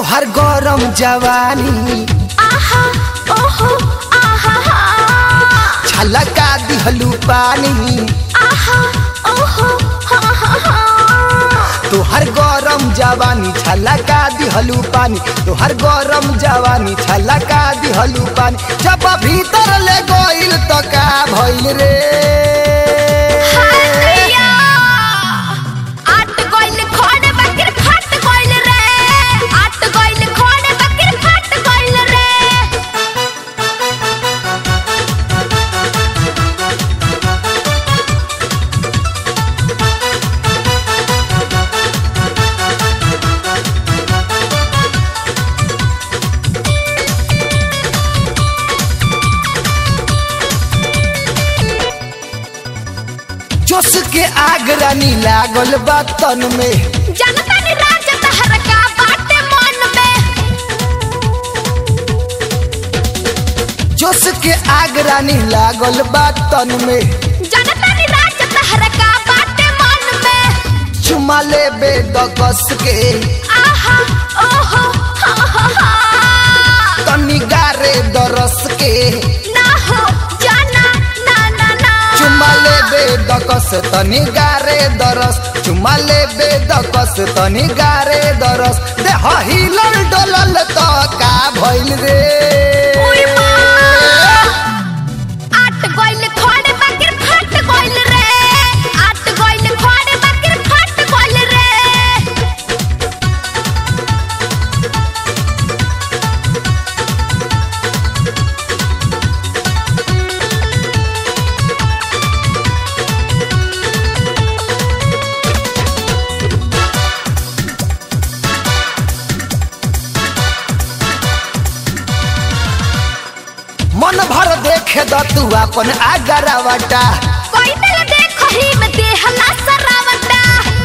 तोहर गरम जवानी आहा ओहो आहा हा छलका दिहलू पानी आहा ओहो हा हा हा तोहर गरम जवानी छलका दिहलू पानी तोहर गरम जवानी छलका दिहलू पानी जब भीतर ले गइल तो का भइल रे हालिया आट गइल खोड़े बकर फट गइल रे आट गइल खोड़े बकर फट गइल रे जोश के आग रानी लागल बा तन में जनता ने राज तहर का बाटे मन में जोश के आग रानी लागल बा तन में जनता ने राज तहर का बाटे मन में चुमा ले बे दकस के आहा ओहो हा हा हा तनी गारे दरस के ना हो जाना ना ना ना चुमा ले बे दकस तनी गारे दरस चुमा ले बे दकस तनी गारे दरस देह हिलल डोलल तो का भइल रे ओय माँ। आट गइल खोड़े बकर फट गइल रे आट गइल खोड़े बकर फट गइल रे मन भर देखे द तू अपन आगरावटा कोई दिल देखो ही में देहला सरावटा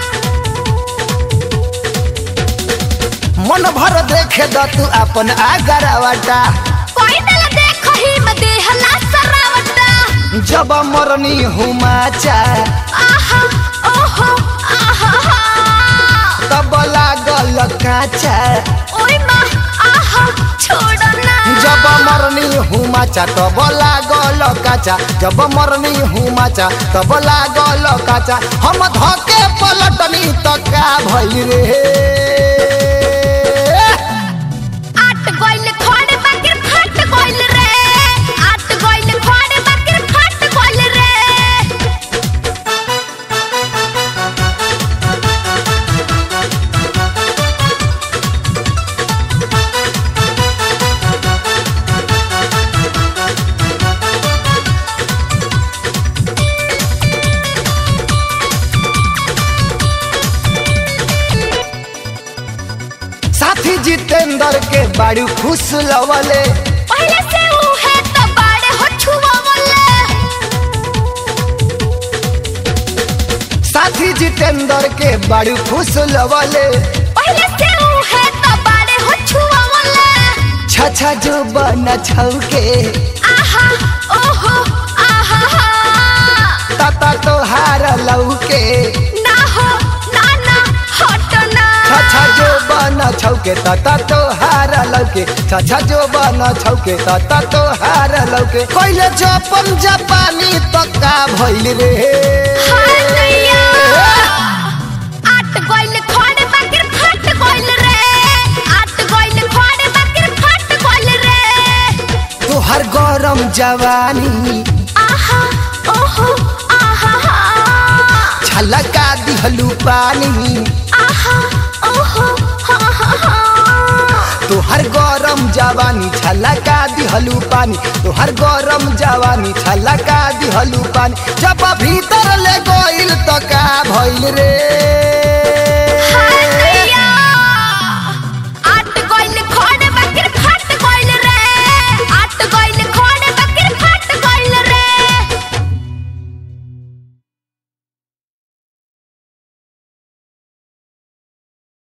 मन भर देखे द तू अपन आगरावटा कोई दिल देखो ही में देहला सरावटा जब मरनी हुमाचा आहा ओहो आहा हा तब लागल काचा ओय माँ आहा छोड़ो ना जब मरनी हुमाचा तब लागल काचा जब मरनी हुमाचा तब लागल काचा हम धके पलटनी त का भइल रे आट गइल खोड़े बकर फट गइल रे आट गइल खोड़े बकर फट गइल रे साथी जितेंद्र के बाड़ी खुश लवले पहले से ऊ है तो बाड़े हो छुआ बोले साथी जितेंद्र के बाड़ी खुश लवले पहले से ऊ है तो बाड़े हो छुआ बोले छछा जो बन छौके आहा ओहो आहा हा तता तोहार लौके ना हो ना ना हटो ना छछा जो बन छौके तता तोहार लौके छछा जो बन छौके तता तोहार लौके कइले जपन जापानी त का भइल रे हाय नैया आट गइल खोड़े बकर फट गइल रे आट गइल खोड़े बकर फट गइल रे तोहर गरम जवानी आहा ओहो आहा हा छलका दिहलू पानी आहा ओहो हा हा हा तोहर गरम जवानी छलका दिहलू पानी तोहर गरम जवानी छलका दिहलू पानी जब भीतर ले गइल तो का भइल रे